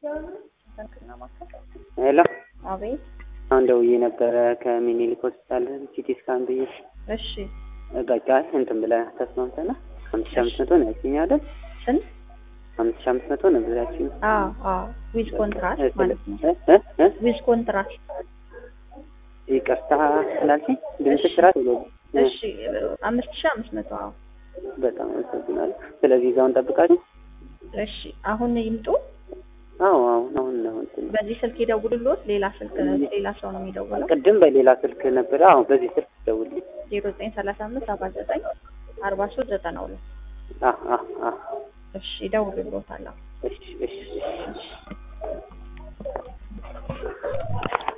ሄሎ አቤት። አሁን ደውዬ ነበረ ከምኒልክ ሆስፒታል ሲቲ ስካን ብዬ እሺ በቃ እንትን ብለህ ተስማምተናል። አምስት ሺህ አምስት መቶ ነው ያልሽኝ አይደል? ስንት? አምስት ሺህ አምስት መቶ ነበር ያልሽኝ። አዎ አዎ፣ ዊዝ ኮንትራክት ማለት ነው። እ እ እ ዊዝ ኮንትራክት። ይቅርታ ስላልሽኝ ድምፅሽ ራስ ብሎ እሺ አምስት ሺህ አምስት መቶ አዎ። በጣም አመሰግናለሁ። ስለዚህ እዛውን ጠብቃችሁ። እሺ አሁን ይምጡ። አዎ አሁን አሁን ነው እንትን በዚህ ስልክ ይደውሉልዎት። ሌላ ስልክ ሌላ ሰው ነው የሚደውለው። ቅድም በሌላ ስልክ ነበር። አዎ በዚህ ስልክ ደውልልኝ። ዜሮ ዘጠኝ ሰላሳ አምስት ሰባ ዘጠኝ አርባ ሶስት ዘጠና ሁለት አ አ አ እሺ ይደውሉልዎታል። አዎ። እሺ እሺ እሺ